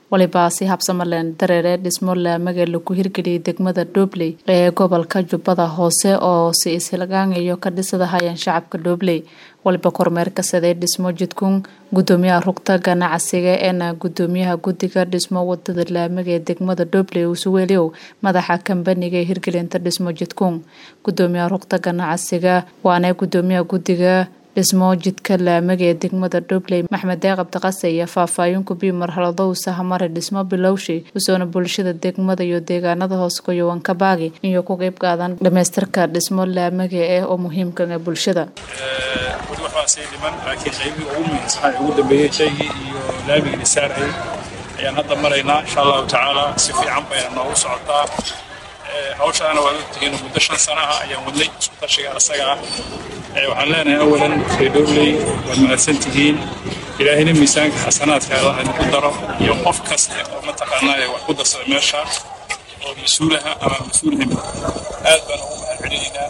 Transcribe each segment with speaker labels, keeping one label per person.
Speaker 1: walibaa si habsamaleen dareere dhismo laamaga lagu hirgeliyay degmada dhobley ee gobolka jubbada hoose oo si ishilgaangayo ka dhisadahayeen shacabka dhobley waliba kormeerka sadee dhismo jidkun gudoomiyaha rugta ganacsiga eena gudoomiyaha guddiga dhismo wadada laamaga ee degmada dhobley usuweeliow madaxa kambaniga ee hirgelinta dhismo jidkun gudoomiyaha rugta ganacsiga waana gudoomiyaha guddiga dhismo jidka laamaga ee degmada dhobley maxmed deeq abdiqase iyo faahfaahin kubii marxalado uu sahamare dhismo bilowshay usoona bulshada degmada iyo deegaanada hoos goyowan ka baagi iyo ku qeyb qaadan dhamaystirka dhismo laamaga eh oo muhiimkan ee bulshada
Speaker 2: weli waxbaa sii dhiman laakiin qaybihii ugu muhiimsanaa ee ugu dambeeyey shaygii iyo laamigii dhisaarayay ayaan hadda maraynaa insha allahu tacaala si fiican bayna noogu socotaa hawshaana waad ogtihiin muddo shan sanaha ayaan wadnay isku tashiga asaga ah waxaan leenahay awalan reedowley waad mahadsan tihiin ilaahina miisaanka xasanaadka allah idinku daro iyo qof kasta oo mataqaanaa wax ku darsada meesha oo mas-uulaha ama mas-uulhim aad baan ugu mahad celinaynaa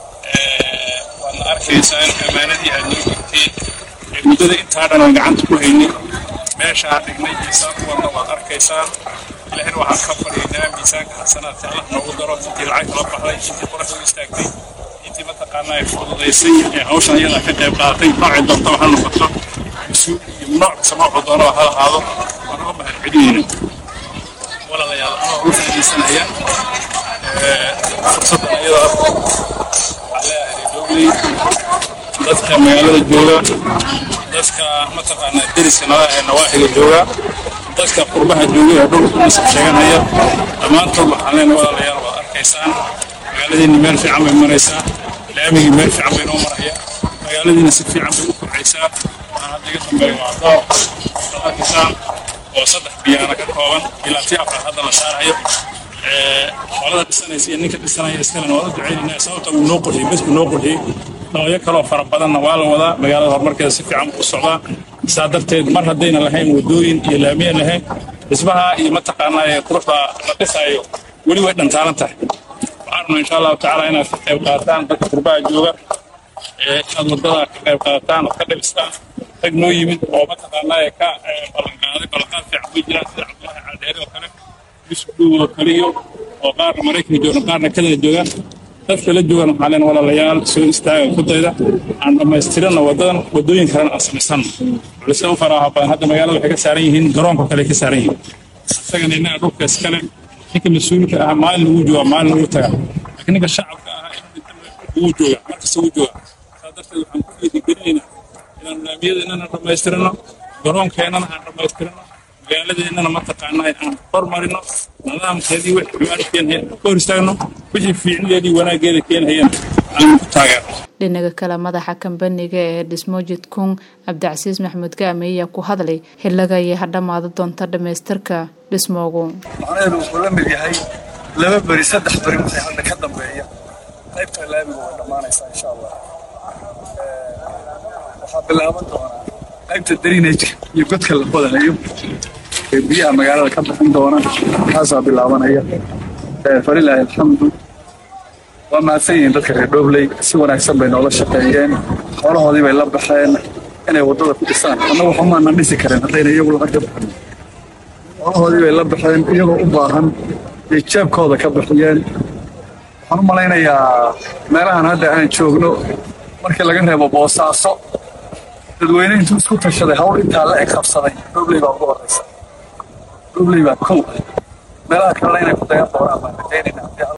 Speaker 2: waadna arkaysaan ammaanadii aad noo gurteen ee muddada intaa dhan aan gacanta ku haynay meeshaa dhignay miisaan u wadna waad arkaysaan ilaahina waxaan ka baryaynaa miisaanka xasanaadka allah noogu daro intii lacag kala baxday intii qorax u istaagtay intii mataqaanaa ay fududaysay ee hawshan iyadaa ka qayb qaadatay noocay doonta waxa noqoto mas-uul iyo nooc kasta noocuu doonaba ha lahaado waan uga mahad celinayna walaalayaal anoo ugu faaidaysanaya fursaddan iyada waxaan leeyahay reedowley dadka magaalada jooga dadka mataqaanaa deriska nala ee nawaaxiga jooga dadka qurbaha jooga ee dhulka nasab sheeganaya dhammaantood waxaan leenahay walaalayaal waad arkaysaan magaaladiina meel fiican bay maraysaa laamigii meel fiican bay noo maraya magaaladiina si fiican bay u kobcaysaa waxaan hadda iga dambeeya waa doob arkaysaan oo saddex biyaana ka kooban ilaa tii afraad hadda la saarayo qolada dhisanaysa iyo ninka dhisanaya iskalena waa u ducaynaynaa sababta uu noo qurxiyey bes buu noo qurxiyey noocyo kaloo fara badanna waa la wadaa magaalada horumarkeeda si fiican u socdaa saa darteed mar haddayna lahayn wadooyin iyo laamiya lahayn dhismaha iyo mataqaanaa quruxda la dhisaayo weli way dhantaalan tahay waxaan insha allahu tacaala inaad ka qayb qaataan dadka qurbaha jooga inaad wadada ka qayb qaataan ood ka dhibistaan rag noo yimid oo mataqaanaa ka ballanqaaday ballanqaad fiican way jiraan sida cabdulahi caldeeri oo kale yusuf dhow oo kale iyo oo qaarna maraykanka joogan qaarna kadana joogaan dadka la joogan waxaa leen walaalayaal soo istaaga kudayda aan dhammaystirana wadadan wadooyin kalena aan samaysanno culise u faraaha badan hadda magaalada waxay ka saaran yihiin garoonka kale ka saaran yihiin isagana innaga dhulka iskale ninka mas-uulka ah maalin lagu jooga maalin lagu taga laakiin ninka shacabka ah wuu jooga markasta wuu jooga saa darteed waxaan ku dhiirigelinaynaa inaan laamiyadeennana dhammaystirano garoonkeennana aan dhammaystirano magaaladeennana mataqaanaa aan hormarino nidaamkeedii wixii xumaan keenhaya ka hor istaagno wixii fiicnideedii wanaaggeeda keenhayana aan ku taageerno
Speaker 1: dhinaga kale madaxa kambaniga ee dhismo jidkun cabdicasiis maxamuud gaame ayaa ku hadlay xiliga ayay hadhamaada doonta dhammaystirka dhismoogu
Speaker 3: macnaheedu wuxuu la mid yahay laba beri saddex beri wixii hadda ka dambeeya qaybta laamiga way dhammaanaysaa insha allah waxaa bilaaban doonaa qaybta drinajka iyo godka la qodanayo ee biyaha magaalada ka bixin doona kaasaa bilaabanaya falilaahi alxamdu waa mahadsan yihiin dadka reer dhobley si wanaagsan bay noola shaqeeyeen xoolahoodii bay la baxeen inay waddada ku dhisaan annagu waxumaanan dhisi karin haddayna iyagu lacag ka bixin xoolahoodii bay la baxeen iyagoo u baahan bay jeebkooda ka bixiyeen waxaan u malaynayaa meelahan hadda aan joogno markii laga reebo boosaaso dadweyne intuu isku tashaday hawl intaa la eg qabsaday dhobley baa ugu horraysa dhobley baa kow meelaha kalena inay ku dayan doonaan baan rajaynaya